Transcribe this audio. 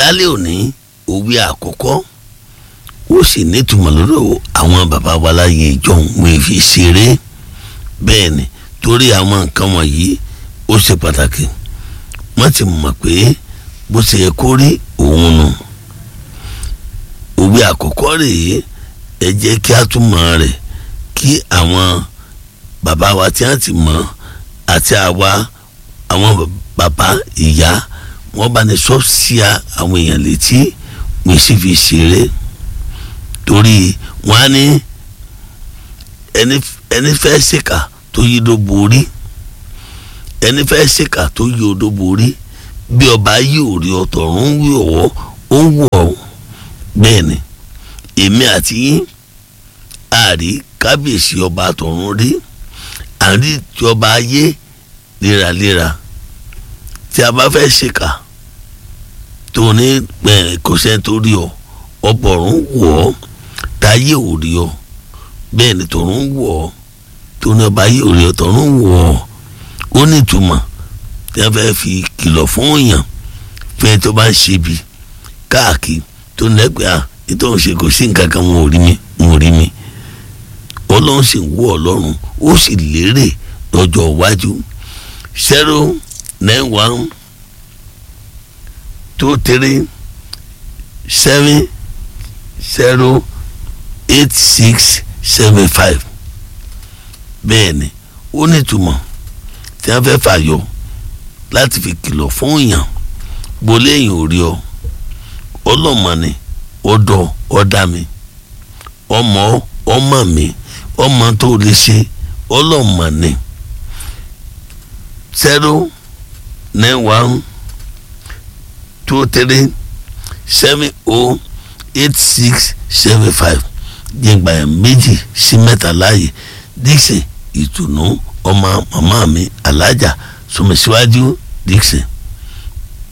lálẹ́ òní òwe àkọ́kọ́ ó sì nítumọ̀ lọ́dọ̀ àwọn bàbá wa láyé ìjọhún wọn fi ṣeré bẹ́ẹ̀ ni torí àwọn nǹkan wọ̀nyí ó ṣe pàtàkì wọ́n ti mọ̀ pé bó ṣe yẹ kó rí òun nù òwe àkọ́kọ́ rèé ẹ jẹ́ kí a túmọ̀ rẹ̀ kí àwọn bàbá wa tí wọ́n ti mọ̀ àti àwa àwọn bàbá ìyá wọ́n bá ní sọ sí àwọn èèyàn létí wọ́n sì fi ṣeré torí wọ́n á ní ẹni fẹ́ ṣèkà tó yí ló borí ẹni fẹ́ ṣèkà tó yí odó borí bí ọba yí òrí ọ̀tọ̀run wí ọ̀wọ́ ó ń wọ̀ ọ́ bẹ́ẹ̀ ni èmi àti yín àrí kábíyèsí ọba àtọ̀run rí àrí tí ọba ayé léraléra tí a bá fẹ́ ṣèkà tó ní kò sẹ́ni tó rí ọ ọbọ̀rún wọ̀ ọ́ táyé ò rí ọ bẹ́ẹ̀ ni tọ̀run wọ̀ ọ́ tó ní ọba ayé ò rí ọ tọ̀run wọ̀ ọ́ ó ní ìtumọ̀ tí wọ́n fẹ́ fi kìlọ̀ fún èèyàn fún ẹ tó bá ń ṣe bí káàkiri tó ní ẹgbẹ́ à nítorí ṣe kò sí nǹkan kan wọn ò rí mi wọn ò rí mi ọlọ́run sì ń wọ ọlọ́run ó sì lérè lọ́jọ́ iwájú zero nine one two three seven zero eight six seven five bẹ́ẹ̀ ni ó ní ìtumọ̀ tí wọ́n fẹ́ fàyọ láti fi kìlọ̀ fún èèyàn gbolé èèyàn ò rí ọ ọlọ́mọ ni ọdọ ọdá mi ọmọ ọmọ mi ọmọ tó lè ṣe ọlọ́mọ ni zero nine one two three seven oh eight six seven five jẹ́gbà yẹn méjì sí mẹ́ta láàyè Dixon ìtùnú ọmọ màmá mi alájà sọmọsíwájú Dixon.